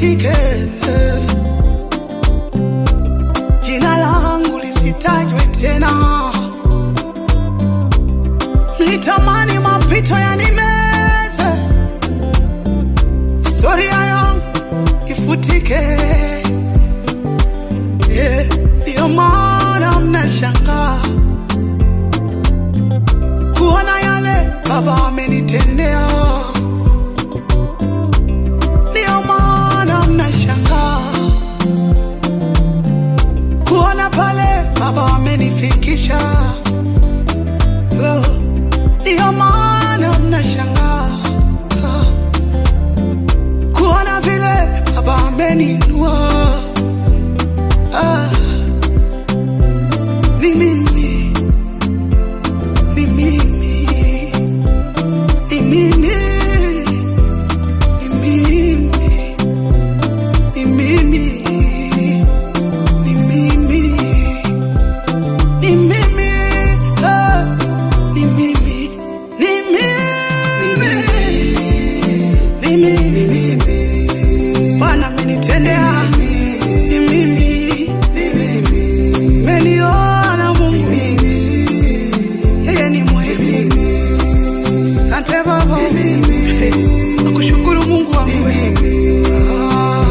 lifutike, jina langu lisitajwe tena. Mlitamani mapito yanimeze, historia yangu ifutike. Eh, Ndiyo maana mnashangaa kuona yale Baba amenitendea. Ndiyo maana mnashangaa kuona pale Baba amenifikisha. Oh, Ndiyo maana mnashangaa ah, kuona vile Baba ameninua. Ah, ni mimi, ni mimi, ni mimi, ni mimi, ni mimi, ni mimi, ni mimi, ah, ni mimi, ni mimi, ni mimi, Bwana amenitendea, ni mimi, meniona Mungu, yeye ni mwema. Asante Baba, nakushukuru Mungu wangu. Ah,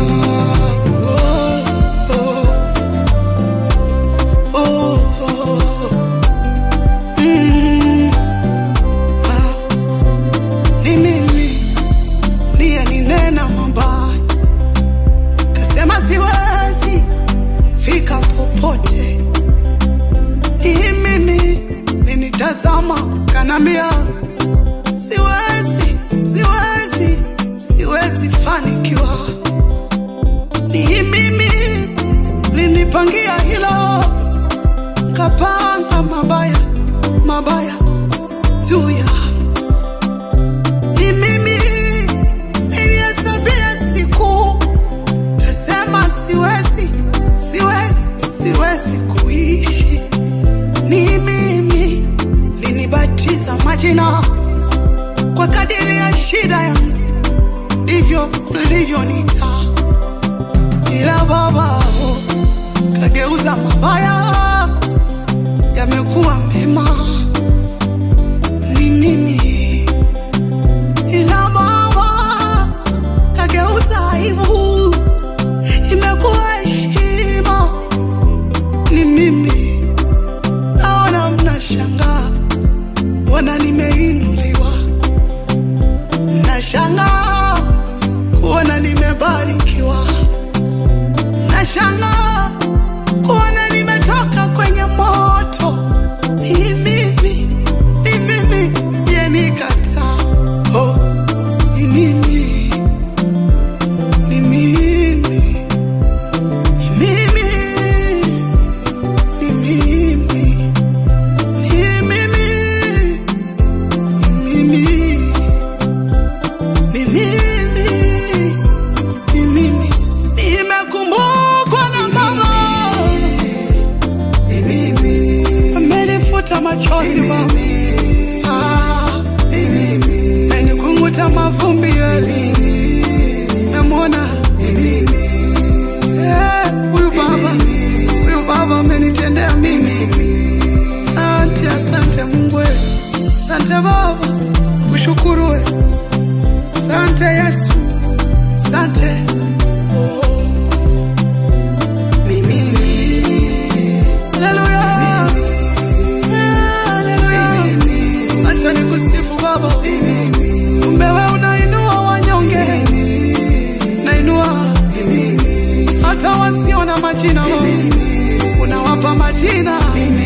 oh, oh, oh, oh. Mm, ah, ni mimi ndiye ninena mabaya, kasema siwezi fika popote. Ni mimi ninitazama, kanambia siwezi, siwezi, siwezi fanikiwa. Ni mimi ninipangia hilo, kapanga mabaya mabaya juu ya ni mimi nilihesabia siku, kasema siwezi, siwezi, siwezi kuishi. Ni mimi ninibatiza majina kwa kadiri ya shida yangu, ndivyo mlivyonita, ila Baba oh, kageuza mabaya yamekuwa mema. Ni mimi ila Baba kageuza aibu imekuwa heshima. Ni mimi naona mnashangaa, wana nimeinuliwa, mnashangaa kuona nimebarikiwa, mnashangaa kuona nimetoka kwenye moto. Ni mimi, ni mimi yenikataa. Oh, ni mimi, ni mimi, ni mimi, ni mimi, ni mimi, ni mimi, ni mimi, ni mimi, nimekumbukwa na Baba, amenifuta machozi Baba, Ah, amenikunguta mavumbi Yesu, namwona Eh, huyu Baba, huyu Baba amenitendea mimi. Asante, asante Mungu, we. asante Baba, kushukuru we. Asante Yesu, asante oh. Ni mimi. Haleluya. Haleluya. Acha nikusifu Baba, kumbe we unainua wanyonge, nainua hata wasio na majina Baba, unawapa majina